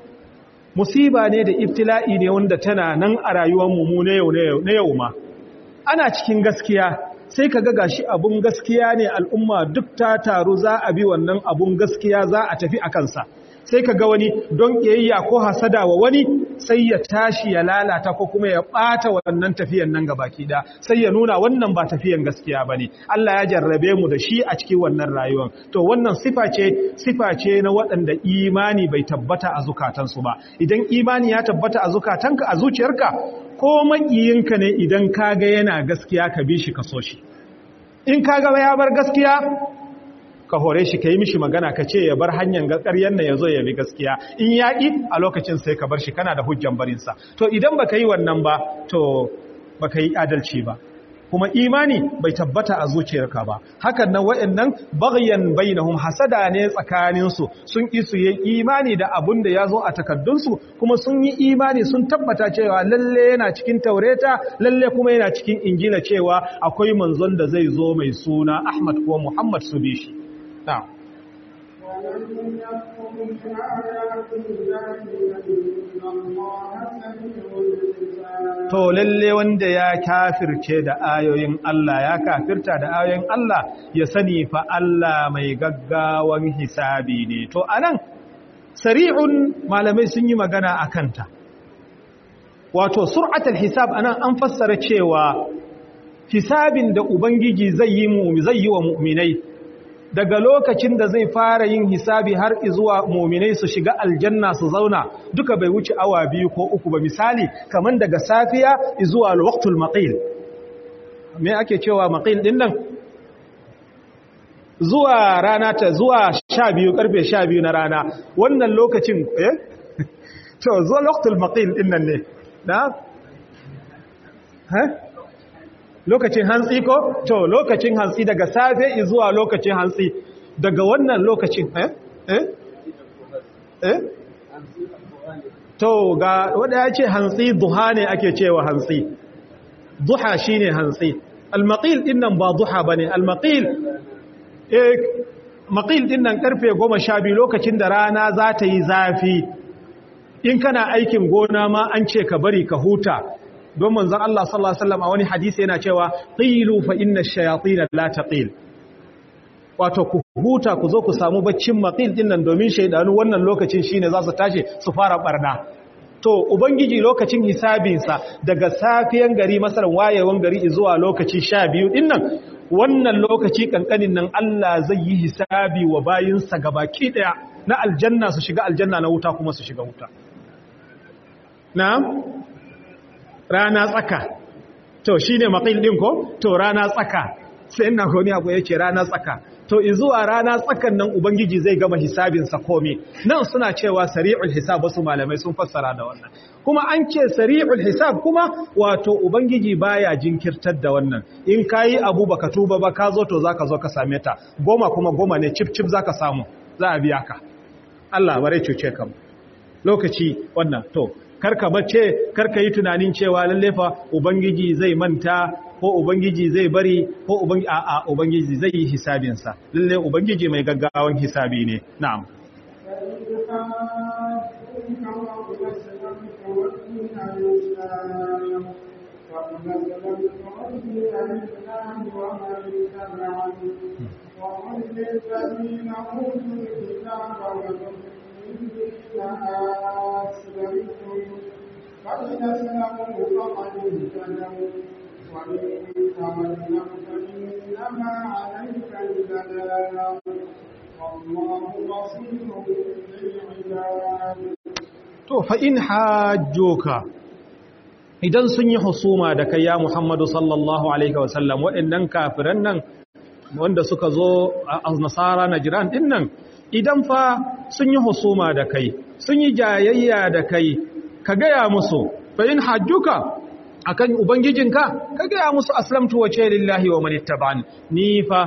musiba ne da ibtila'i ne wanda tana nan a rayuwar mu na yau na yau ma ana cikin gaskiya sai ka ga shi abun gaskiya ne al'umma duk ta taru za a bi wannan abun gaskiya za a tafi a kansa sai ka ga wani don ƙiyayya ko hasada wa wani sai ya tashi ya lalata ko kuma ya ɓata wannan tafiyan nan gabaki da sai ya nuna wannan ba tafiyan gaskiya ba ne Allah ya jarrabe mu da shi a cikin wannan rayuwar to wannan sifa ce sifa ce na waɗanda imani bai tabbata a zukatansu ba idan imani ya tabbata a zukatanka a zuciyarka ko maƙiyinka ne idan ka ga yana gaskiya ka bi shi ka so shi in ka ga ya bar gaskiya ka hore shi ka yi mishi magana ka ce ya bar hanyar ƙaryar na ya zo ya bi gaskiya in yaƙi a lokacin sai ka bar shi kana da hujjan barinsa to idan ba ka yi wannan ba to ba ka yi adalci ba kuma imani bai tabbata a zuciyarka ba hakan nan wa'annan baghyan bainahum hasada ne tsakaninsu sun ki su yi imani da abun da ya zo a takaddunsu kuma sun yi imani sun tabbata cewa lalle yana cikin taureta lalle kuma yana cikin injila cewa akwai manzon da zai zo mai suna Ahmad ko Muhammad su bi shi na'am ومن يكفر بآيات الله فإن الله سميع الحساب to lalle wanda ya kafirce da ayoyin Allah ya kafirta da ayoyin Allah ya sani fa Allah mai gaggawan hisabi ne to anan sari'un malamai sun yi magana a kanta wato sur'atul hisab anan an fassara cewa hisabin da ubangiji zai yi mu zai yi wa mu'minai daga lokacin da zai fara yin hisabi har zuwa mu'minai su shiga aljanna su zauna duka bai wuce awa biyu ko uku ba misali kaman daga safiya zuwa waqtul maqil me ake cewa maqil din nan zuwa rana ta zuwa 12 karfe 12 na rana wannan lokacin eh to zuwa waqtul maqil din nan ne na ha lokacin hantsi ko to lokacin hantsi daga safe zuwa lokacin hantsi daga wannan lokacin eh eh eh to ga wanda ya ce hantsi duha ne ake cewa hantsi duha shine hantsi al-maqil din nan ba duha bane al-maqil eh maqil din nan karfe 12 lokacin da rana za ta yi zafi in kana aikin gona ma an ce ka bari ka huta don manzon Allah sallallahu alaihi wasallam a wani hadisi yana cewa qilu fa inna ash-shayatin la taqil wato ku huta ku zo ku samu baccin maqil din nan domin shaydanu wannan lokacin shine za su tashi su fara barna to ubangiji lokacin hisabinsa daga safiyan gari masalan wayewan gari zuwa lokaci 12 din nan wannan lokaci kankanin nan Allah zai yi hisabi wa bayinsa gabaki daya na aljanna su shiga aljanna na wuta kuma su shiga wuta na'am rana tsaka to shi ne maƙil ɗin ko to rana tsaka sai ina kone abu ya ce rana tsaka to izuwa rana tsakan nan ubangiji zai gama hisabinsa komi nan suna cewa sari'ul hisab wasu malamai sun fassara da wannan kuma an ce sari'ul hisab kuma wato ubangiji baya jinkirtar da wannan in kayi abu baka tuba ba ka zo to zaka zo ka same ta goma kuma goma ne cip cip zaka samu za a biya ka Allah bare cuce ka lokaci wannan to karka bace karka yi tunanin cewa lalle fa ubangiji zai manta ko ubangiji zai bari ko ubangiji a'a ubangiji zai yi hisabin sa lalle ubangiji mai gaggawan hisabi ne na'am وقل للذين أوتوا الكتاب والمؤمنين أسلمتم فإن أسلموا فقد اهتدوا وإن تولوا فإنما عليك البلاغ والله بصير بالعباد to fa in hajjoka idan sun yi husuma da kai ya Muhammadu sallallahu alaihi wasallam waɗannan kafiran nan wanda suka zo a nasara na jiran din nan idan fa sun yi husuma da kai sun yi jayayya da kai ka gaya musu fa in hajjuka akan ubangijinka ka gaya musu aslamtu wace lillahi wa manittaba'an ni fa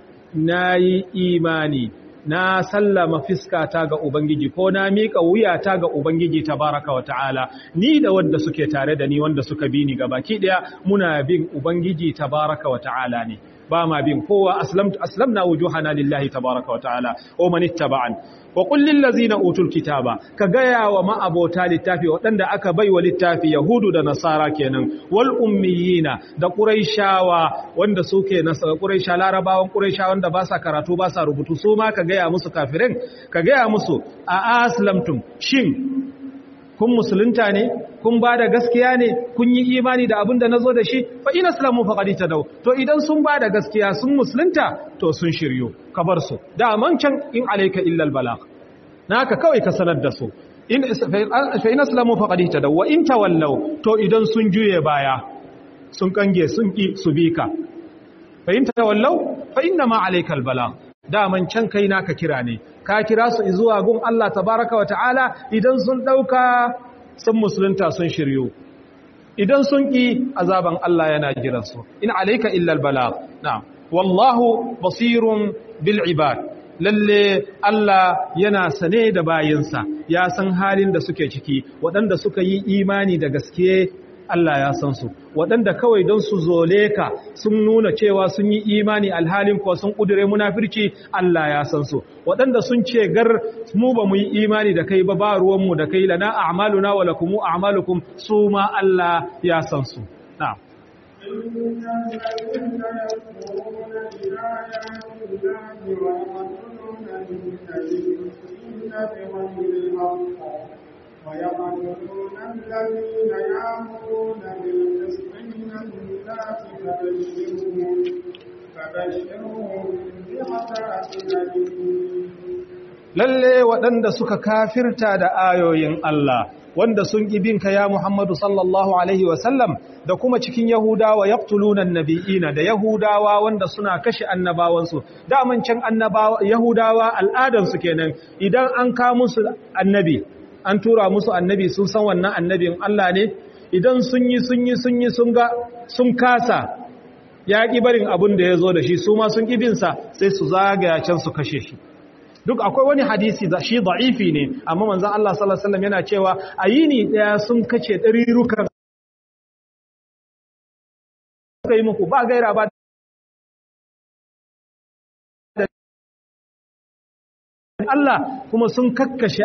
nayi imani na sallama fiskata ga ubangiji ko na mika wuyata ga ubangiji tabaraka wa ta'ala ni da wanda suke tare da ni wanda suka bi ni gabaki daya muna bin ubangiji tabaraka wa ta'ala ne ba ma bin kowa aslamtu aslamna wujuhana lillahi tabaraka wa ta'ala wa man ittaba'an wa qul lil ladzina utul kitaba ka gaya wa ma'abota littafi waɗanda aka bai wa littafi yahudu da nasara kenan wal ummiyina da quraishawa wanda suke nasara quraisha larabawan quraisha wanda ba sa karatu ba sa rubutu su ma ka gaya musu kafirin ka gaya musu a aslamtum shin kun musulunta ne kun ba da gaskiya ne kun yi imani da abin da na zo da shi fa ina islamu faƙaɗi ta dau to idan sun ba da gaskiya sun musulunta to sun shiryo ka bar su daman can in alaika illal balagh naka kawai ka sanar da su in fa ina islamu faƙaɗi ta dau wa in tawallau to idan sun juye baya sun kange sun ki su bi ka fa in tawallau fa inna ma alaika al balagh daman can kai naka kira ne ka kira su zuwa gun Allah tabaraka wa ta'ala idan sun dauka sun musulunta sun shiryu idan sun ki azaban Allah yana jiran su in alayka illa albalagh na'am wallahu basirun bil ibad lalle Allah yana sane da bayinsa ya san halin da suke ciki waɗanda suka yi imani da gaske Allah ya san su waɗanda kawai don su zole ka sun nuna cewa sun yi imani alhalin kuwa sun ƙudure munafirci Allah ya san su waɗanda sun ce gar mu ba mu yi imani da kai ba ba ruwanmu da kai lana a'maluna wa lakum a'malukum su ma Allah ya san su na'am إن الذين يكفرون بآيات الله ويقتلون النبيين بغير الحق ويقتلون الذين يأمرون بالقسط من الناس فبشرهم فبشرهم بعذاب أليم lalle waɗanda suka kafirta da ayoyin Allah wanda sun binka ya Muhammadu sallallahu alaihi wasallam da kuma cikin Yahudawa yaqtuluna nabiyina da Yahudawa wanda suna kashe annabawansu daman can annabawa Yahudawa al'adan su kenan idan an ka musu annabi an tura musu annabi sun san wannan annabin Allah ne idan sun yi sun yi sun yi sun ga sun kasa ya ƙi barin abin da ya zo da shi su ma sun ƙibinsa sai su zagaya can su kashe shi duk akwai wani hadisi da shi da'ifi ne amma manzon Allah sallallahu alaihi wasallam yana cewa a yini daya sun kace ɗarirukan kai muku ba gaira ba Allah kuma sun kakkashe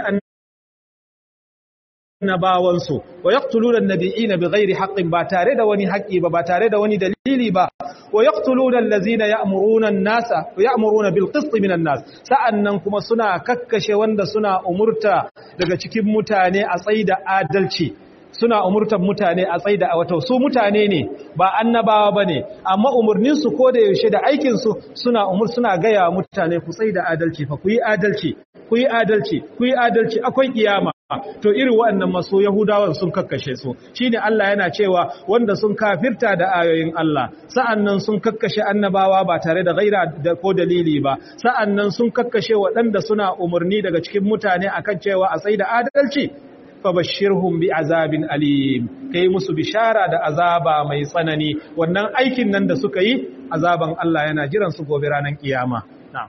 annabawansu wa yaqtuluna an-nabiyina bighairi haqqin ba tare da wani haƙi ba ba tare da wani dalili ba wa yaqtuluna allazina ya'muruna an-nasa wa ya'muruna bil qisti minan nas sa'annan kuma suna kakkashe wanda suna umurta daga cikin mutane a tsaida adalci suna umurtar mutane a tsaida a wata su mutane ne ba annabawa bane amma umurnin su ko da yaushe da aikin su suna umur suna gaya mutane ku tsaida adalci fa ku yi adalci ku yi adalci ku yi adalci akwai kiyama to irin waɗannan maso yahudawan sun kakkashe su shine Allah yana cewa wanda sun kafirta da ayoyin Allah sa'annan sun kakkashe annabawa ba tare da gaira da ko dalili ba sa'annan sun kakkashe waɗanda suna umarni daga cikin mutane akan cewa a tsaida adalci fabashirhum bi azabin alim kai musu bishara da azaba mai tsanani wannan aikin nan da suka yi azaban Allah yana jiran su gobe ranar kiyama na'am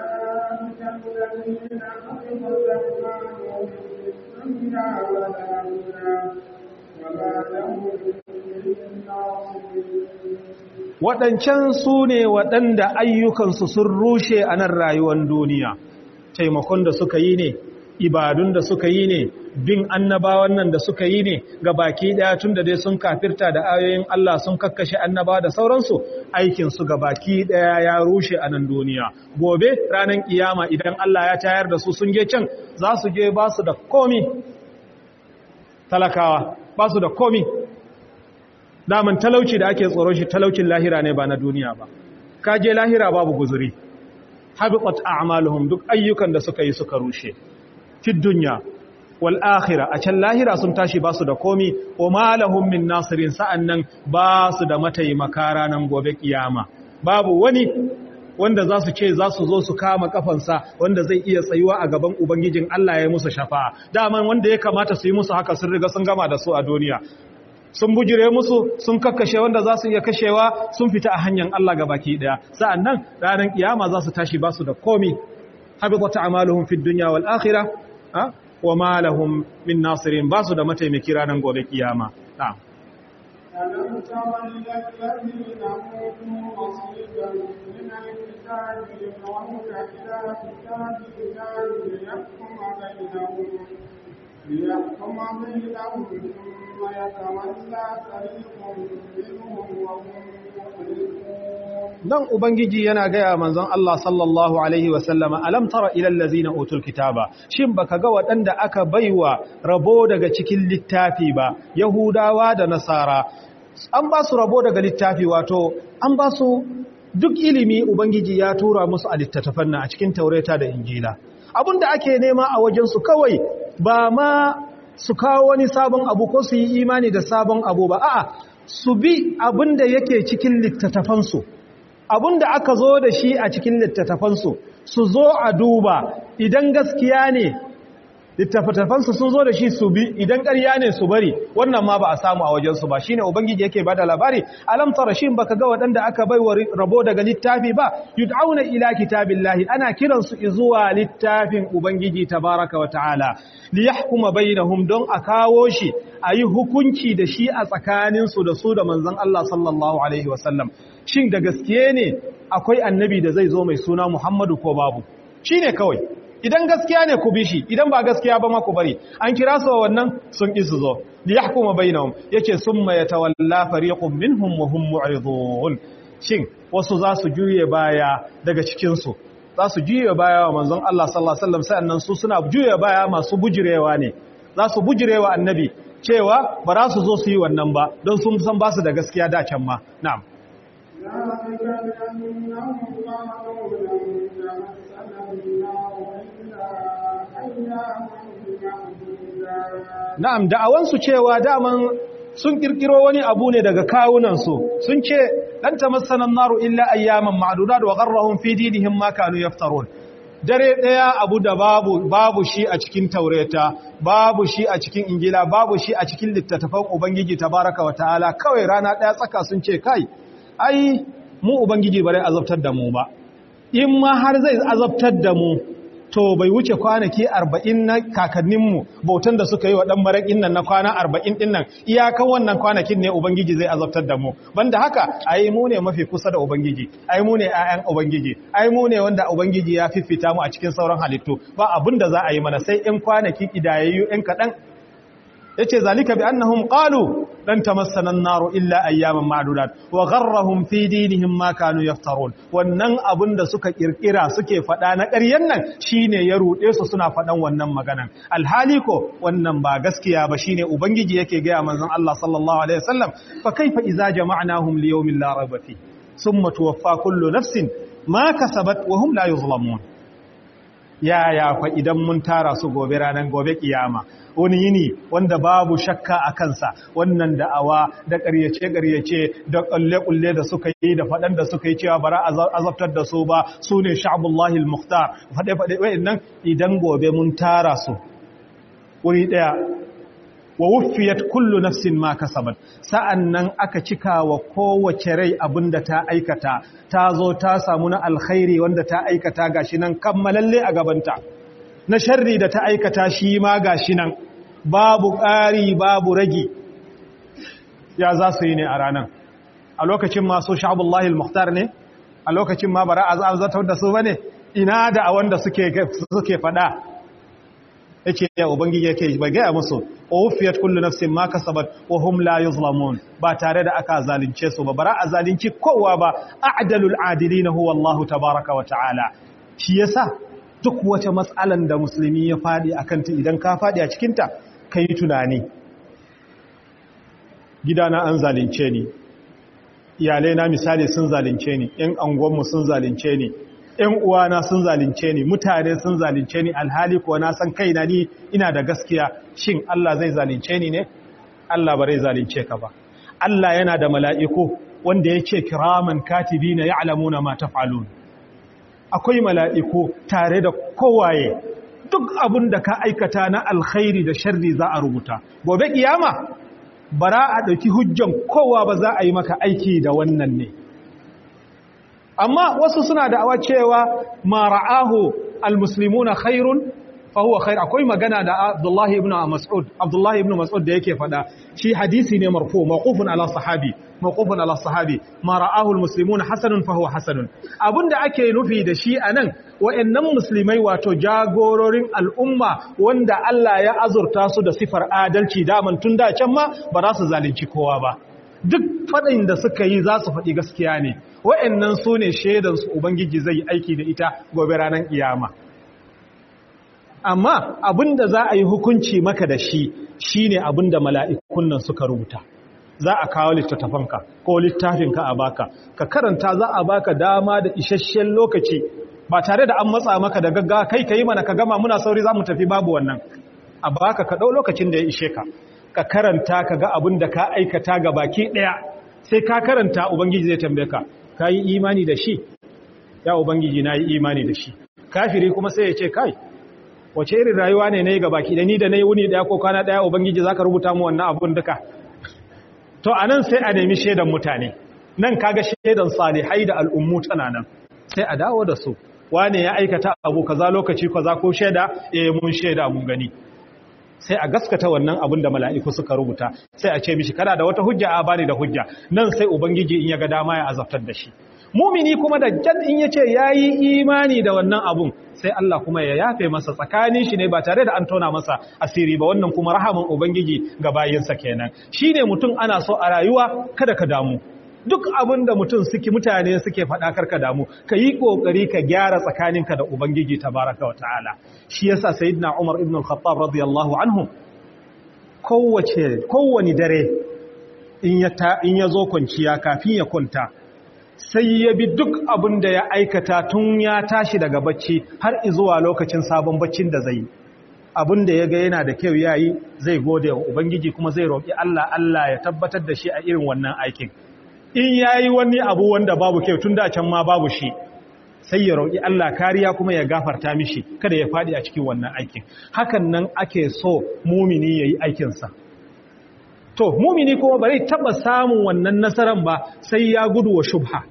waɗancan su ne waɗanda ayyukansu sun rushe a nan rayuwar duniya taimakon da suka yi ne ibadun da suka yi ne bin annabawan nan da suka yi ne ga baki daya tun da dai sun kafirta da ayoyin Allah sun kakkashe annaba da sauransu aikinsu ga baki daya ya rushe a nan duniya gobe ranar kiyama idan Allah ya tayar da su sun je can za su je ba su da komi talakawa ba su da komi daman talauci da ake tsoron shi talaucin lahira ne ba na duniya ba ka je lahira babu guzuri habiqat a'maluhum duk ayyukan da suka yi suka rushe fi dunya wal akhirah a can lahira sun tashi basu da komi wa malahum min nasirin sa'annan basu da mataimaka ranan gobe kiyama babu wani wanda za su ce za su zo su kama kafansa wanda zai iya tsayuwa a gaban ubangijin Allah ya yi musu shafa'a daman wanda ya kamata su yi musu haka sun riga sun gama da su a duniya sun bujire musu sun kakkashe wanda za su iya kashewa sun fita a hanyar Allah ga baki daya sa'annan ranar kiyama za su tashi basu da komi habitat a'maluhum fid dunya wal akhirah wa ma lahum min nasirin basu da mataimaki ranar gobe kiyama na'am ألم تر إلى الذين أوتوا نصيبا من الكتاب يدعون إلى كتاب الله ليحكم بينهم ليحكم بينهم ثم يتولى فريق منهم وهم مؤمنون dan ubangiji yana gaya manzon Allah sallallahu alaihi wasallama alam tara ilal ladzina utul kitaba shin baka ga waɗanda aka baiwa rabo daga cikin littafi ba yahudawa da nasara an ba su rabo daga littafi wato an ba su duk ilimi ubangiji ya tura musu a littattafan nan a cikin taurata da injila abinda ake nema a wajen su kawai ba ma su kawo wani sabon abu ko su yi imani da sabon abu ba a'a su bi abinda yake cikin littattafansu abinda aka zo da shi a cikin littattafansu su zo a duba idan gaskiya ne littattafansu sun zo da shi su bi idan ƙarya ne su bari wannan ma ba a samu a wajensu ba shine ubangiji yake bada labari alam tara shin baka ga waɗanda aka bai wa rabo daga littafi ba yud'auna ila kitabillahi ana kiran su zuwa littafin ubangiji tabaraka wa ta'ala li yahkuma bainahum don a kawo shi ayi hukunci da shi a tsakanin su da su da manzon Allah sallallahu alaihi wasallam shin da gaskiye ne akwai annabi da zai zo mai suna Muhammadu ko babu shine kawai idan gaskiya ne ku bi shi idan ba gaskiya ba ma ku bari an kira su wannan sun ƙi su zo li yahkuma bainahum yace summa yatawalla fariqun minhum wa hum mu'ridun shin wasu za su juye baya daga cikin su za su juye baya wa manzon Allah sallallahu alaihi wasallam sannan su suna juye baya masu bujirewa ne za su bujirewa annabi cewa ba za su zo su yi wannan ba don sun san ba su da gaskiya da can ma na'am ذلك بأنهم قالوا لن تمسنا النار إلا أياما معدودات na'am da'awansu cewa daman sun kirkiro wani abu ne daga kawunansu sun ce dan tamassanan naru illa ayyaman ma'dudat wa gharrahum fi dinihim ma kanu yaftarun dare daya abu da babu babu shi a cikin taureta babu shi a cikin injila babu shi a cikin littattafan ubangiji tabaraka wa ta'ala kawai rana daya tsaka sun ce kai ai mu ubangiji bare azabtar da mu ba in ma har zai azabtar da mu to bai wuce kwanaki arba'in na kakanninmu bautan da suka yi wa ɗan maraƙin nan na kwana arba'in ɗin nan iyakan wannan kwanakin ne ubangiji zai azabtar da mu banda haka ai mu ne mafi kusa da ubangiji ai mu ne 'ya'yan ubangiji ai mu ne wanda ubangiji ya fifita mu a cikin sauran halittu ba abin da za a yi mana sai in kwanaki idayayyu in kaɗan yace zalika bi annahum qalu lan tamassana an-nar illa ayyaman ma'dudat wa gharrahum fi dinihim ma kanu yaftarun wannan abun da suka kirkira suke fada na ƙaryan nan shine ya rude su suna fadan wannan maganan alhali ko wannan ba gaskiya ba shine ubangiji yake ga manzon Allah sallallahu alaihi wasallam fa kaifa idza jama'nahum li yawmin la rayba fi thumma tuwaffa kullu nafsin ma kasabat wa hum la yuzlamun yaya fa idan mun tara su gobe ranar gobe kiyama wani yini wanda babu shakka a kansa wannan da'awa da ƙaryace-ƙaryace da ƙulle-ƙulle da suka yi da faɗan da suka yi cewa bara azabtar da su ba su ne sha'abullahi al-mukhtar faɗe-faɗe wa'in idan gobe mun tara su wuri ɗaya wa wuffiyat kullu nafsin ma kasabat sa'annan aka cika wa kowace rai abinda ta aikata ta zo ta samu na alkhairi wanda ta aikata gashi nan kammalalle a gabanta na sharri da ta aikata shi ma gashi nan babu ƙari babu ragi ya za su yi ne a ranar a lokacin masu sha'abullahi al-muhtar ne a lokacin ma bara a zatar da su ba ne ina da a wanda suke fada yake ya ubangiji yake bai gaya musu ofiyat kullu nafsin ma kasabat wa hum la yuzlamun ba tare da aka zalunce su ba bara a zalunci kowa ba a'dalul adilin huwa Allah tabaaraka wa ta'ala shi yasa duk wata matsalan da musulmi ya fadi akan ta idan ka fadi a cikin ta kai tunani gidana an zalunce ni iyalai na misali sun zalunce ni ƴan angonmu sun zalunce ni ‘yan uwana sun zalunce ni mutane sun zalunce ni alhali kuwa na san kaina ni ina da gaskiya shin Allah zai zalunce ni ne Allah ba zai zalunce ka ba Allah yana da mala'iku wanda ya ce kiraman katibi na ya'lamuna ma taf'alun akwai mala'iku tare da kowaye duk abin da ka aikata na alkhairi da sharri za a rubuta gobe kiyama bara a ɗauki hujjan kowa ba za a yi maka aiki da wannan ne amma wasu suna da'awa cewa ma ra'ahu almuslimuna khairun fa huwa khair akwai magana da Abdullah ibn Mas'ud Abdullah ibn Mas'ud da yake fada shi hadisi ne marfu mawqufun ala sahabi mawqufun ala sahabi ma ra'ahu almuslimuna hasanun fa huwa hasanun abinda ake nufi da shi anan wayannan musulmai wato jagororin al'umma wanda Allah ya azurta su da sifar adalci daman tun da can ma ba za su zalunci kowa ba duk faɗin da suka yi za su faɗi gaskiya ne wa'annan su ne shaidansu ubangiji zai yi aiki da ita gobe ranar iyama amma abinda za a yi hukunci maka da shi shi ne abinda mala'ikun nan suka rubuta za a kawo littattafanka ko littafinka a baka ka karanta za a baka dama da isasshen lokaci ba tare da an matsa maka da gaggawa kai ka yi mana ka gama muna sauri za mu tafi babu wannan a baka ka ɗau lokacin da ya ishe ka ka karanta ka ga abin da ka aikata ga baki ɗaya sai ka karanta ubangiji zai tambaye ka ka yi imani da shi ya ubangiji na yi imani da shi kafiri kuma sai ya ce kai wace irin rayuwa ne na yi ga baki da ni da na yi wuni ɗaya ko kwana ɗaya ubangiji za ka rubuta mu wannan abin duka to a nan sai a nemi shaidan mutane nan kaga shaidan salihai da al'ummu tana nan sai a dawo da su wane ya aikata abu kaza lokaci kaza ko shaida eh mun shaida mun gani sai a gaskata wannan abin da mala'iku suka rubuta sai a ce mishi kana da wata hujja a bani da hujja nan sai ubangiji in ya ga dama ya azabtar da shi mumini kuma da jan in yace yayi imani da wannan abun sai Allah kuma ya yafe masa tsakanin shi ne ba tare da an tona masa asiri ba wannan kuma rahaman ubangiji ga bayinsa kenan shine mutum ana so a rayuwa kada ka damu duk abin da mutum suke mutane suke faɗa karka damu ka yi ƙoƙari ka gyara tsakaninka da ubangiji tabaraka wa ta'ala shi yasa sayyidina umar ibn al-khattab radiyallahu anhu kowace kowani dare in ya ta in ya zo kwanciya kafin ya kwanta sai ya bi duk abin da ya aikata tun ya tashi daga bacci har izuwa lokacin sabon baccin da zai abin da ya ga yana da kyau yayi zai gode wa ubangiji kuma zai roƙi Allah Allah ya tabbatar da shi a irin wannan aikin in yayi wani abu wanda babu kyau tun da can ma babu shi sai ya roƙi Allah kariya kuma ya gafarta mishi kada ya faɗi a cikin wannan aikin hakan nan ake so mumini yayi aikinsa to mumini kuma ba zai taɓa samun wannan nasaran ba sai ya gudu wa shubha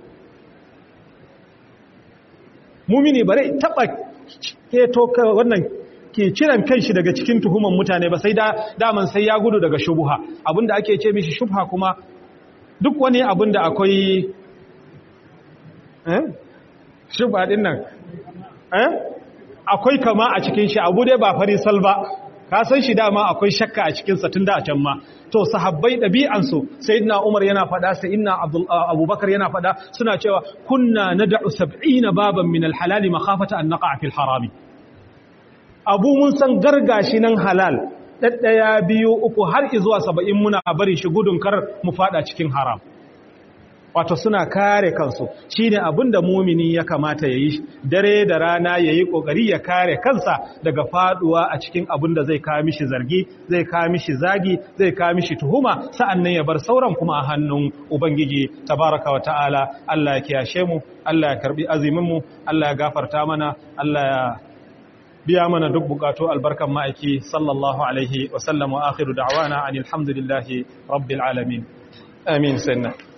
mumini ba zai taɓa keto wannan ke ciran kanshi daga cikin tuhuman mutane ba sai da daman sai ya gudu daga shubha abinda ake ce mishi shubha kuma duk wani abinda akwai eh shubha din nan eh akwai kama a cikin shi abu dai ba farisal ba ka san shi dama akwai shakka a cikin sa tunda a can ma to sahabbai dabi'ansu sayyidina Umar yana fada sayyidina Abubakar yana fada suna cewa kunna nad'u 70 baban min al-halal makhafata an naqa fi al-haram abu mun san gargashi nan halal daddaya biyu uku har zuwa 70 muna bari shi gudun kar mu fada cikin haram wato suna kare kansu shine abinda mumini ya kamata yayi dare da rana yayi kokari ya kare kansa daga faduwa a cikin abinda zai kawo mishi zargi zai kawo mishi zagi zai kawo mishi tuhuma sa'annan ya bar sauran kuma a hannun ubangiji tabaraka wa ta'ala Allah ya kiyashe mu Allah ya karbi azumin mu Allah ya gafarta mana Allah ya biya mana duk bukatu albarkan ma'aiki sallallahu alaihi wa sallam wa akhiru da'wana anil hamdulillahi rabbil alamin amin sanna